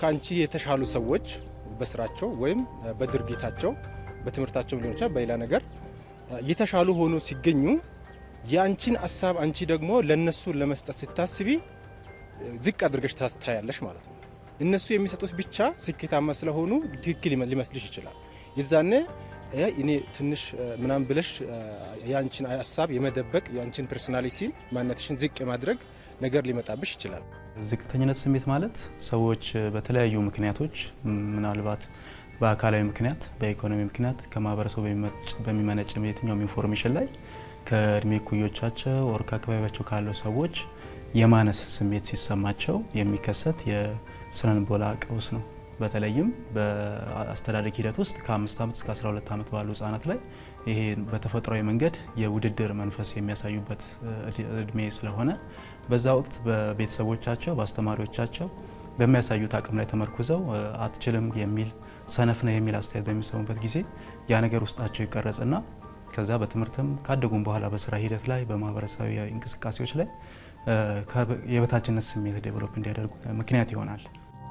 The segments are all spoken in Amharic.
ከአንቺ የተሻሉ ሰዎች በስራቸው ወይም በድርጊታቸው በትምህርታቸው ሊሆን ይችላል በሌላ ነገር የተሻሉ ሆኖ ሲገኙ የአንቺን ሀሳብ አንቺ ደግሞ ለነሱ ለመስጠት ስታስቢ ዝቅ አድርገሽ ታያለሽ ማለት ነው። እነሱ የሚሰጡት ብቻ ስኬታማ ስለሆኑ ትክክል ሊመስልሽ ይችላል። የዛኔ እኔ ትንሽ ምናምን ብለሽ የአንቺን ሀሳብ የመደበቅ የአንቺን ፐርሶናሊቲ ማንነትሽን ዝቅ የማድረግ ነገር ሊመጣብሽ ይችላል። ዝቅተኝነት ስሜት ማለት ሰዎች በተለያዩ ምክንያቶች ምናልባት በአካላዊ ምክንያት፣ በኢኮኖሚ ምክንያት ከማህበረሰቡ በሚመነጭ የትኛውም ኢንፎርሜሽን ላይ ከእድሜ እኩዮቻቸው ወር ከአካባቢያቸው ካለው ሰዎች የማነስ ስሜት ሲሰማቸው የሚከሰት የስነልቦና ቀውስ ነው። በተለይም በአስተዳደግ ሂደት ውስጥ ከአምስት ዓመት እስከ 12 ዓመት ባሉ ህጻናት ላይ ይሄ በተፈጥሯዊ መንገድ የውድድር መንፈስ የሚያሳዩበት እድሜ ስለሆነ በዛ ወቅት በቤተሰቦቻቸው በአስተማሪዎቻቸው በሚያሳዩት አቅም ላይ ተመርኩዘው አትችልም የሚል ሰነፍ ነው የሚል አስተያየት በሚሰሙበት ጊዜ ያ ነገር ውስጣቸው ይቀረጽና ከዛ በትምህርትም ካደጉም በኋላ በስራ ሂደት ላይ በማህበረሰባዊ እንቅስቃሴዎች ላይ የበታችነት ስሜት ዴቨሎፕ እንዲያደርጉ ምክንያት ይሆናል።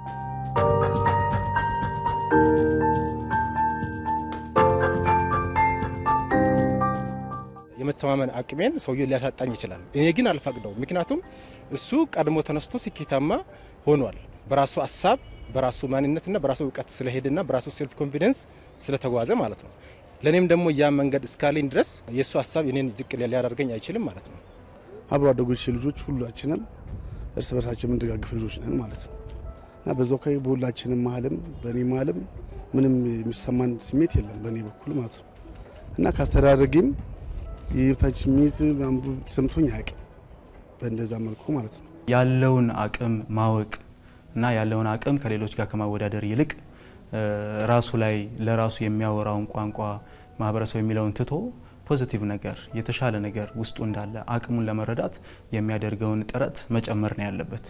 የመተማመን አቅሜን ሰውዬው ሊያሳጣኝ ይችላል። እኔ ግን አልፈቅደው። ምክንያቱም እሱ ቀድሞ ተነስቶ ስኬታማ ሆኗል። በራሱ ሀሳብ፣ በራሱ ማንነትና በራሱ እውቀት ስለሄደና በራሱ ሴልፍ ኮንፊደንስ ስለተጓዘ ማለት ነው። ለእኔም ደግሞ ያ መንገድ እስካለኝ ድረስ የእሱ ሀሳብ እኔን ዝቅ ሊያደርገኝ አይችልም ማለት ነው። አብሮ አደጎች ልጆች ሁላችንም እርስ በርሳችን የምንደጋግፍ ልጆች ነን ማለት ነው እና በዛው አካባቢ በሁላችንም መሀልም በእኔ መሀልም ምንም የሚሰማን ስሜት የለም በእኔ በኩል ማለት ነው እና ከአስተዳደጌም የበታች ስሜት ሰምቶኝ አያውቅም በእንደዛ መልኩ ማለት ነው። ያለውን አቅም ማወቅ እና ያለውን አቅም ከሌሎች ጋር ከማወዳደር ይልቅ ራሱ ላይ ለራሱ የሚያወራውን ቋንቋ ማህበረሰብ የሚለውን ትቶ ፖዚቲቭ ነገር የተሻለ ነገር ውስጡ እንዳለ አቅሙን ለመረዳት የሚያደርገውን ጥረት መጨመር ነው ያለበት።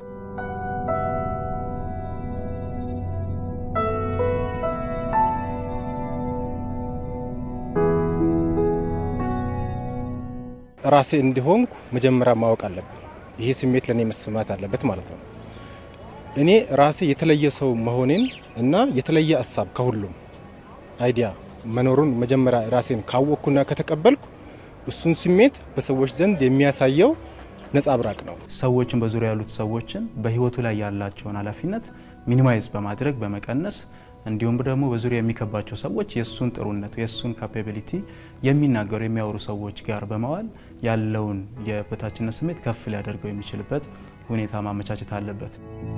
ራሴ እንዲሆንኩ መጀመሪያ ማወቅ አለብን። ይሄ ስሜት ለእኔ መሰማት አለበት ማለት ነው። እኔ ራሴ የተለየ ሰው መሆኔን እና የተለየ ሀሳብ ከሁሉም አይዲያ መኖሩን መጀመሪያ ራሴን ካወቅኩና ከተቀበልኩ እሱን ስሜት በሰዎች ዘንድ የሚያሳየው ነጸብራቅ ነው። ሰዎችን በዙሪያ ያሉት ሰዎችን በህይወቱ ላይ ያላቸውን ኃላፊነት ሚኒማይዝ በማድረግ በመቀነስ እንዲሁም ደግሞ በዙሪያ የሚከባቸው ሰዎች የእሱን ጥሩነት የእሱን ካፓቢሊቲ የሚናገሩ የሚያወሩ ሰዎች ጋር በመዋል ያለውን የበታችነት ስሜት ከፍ ሊያደርገው የሚችልበት ሁኔታ ማመቻቸት አለበት።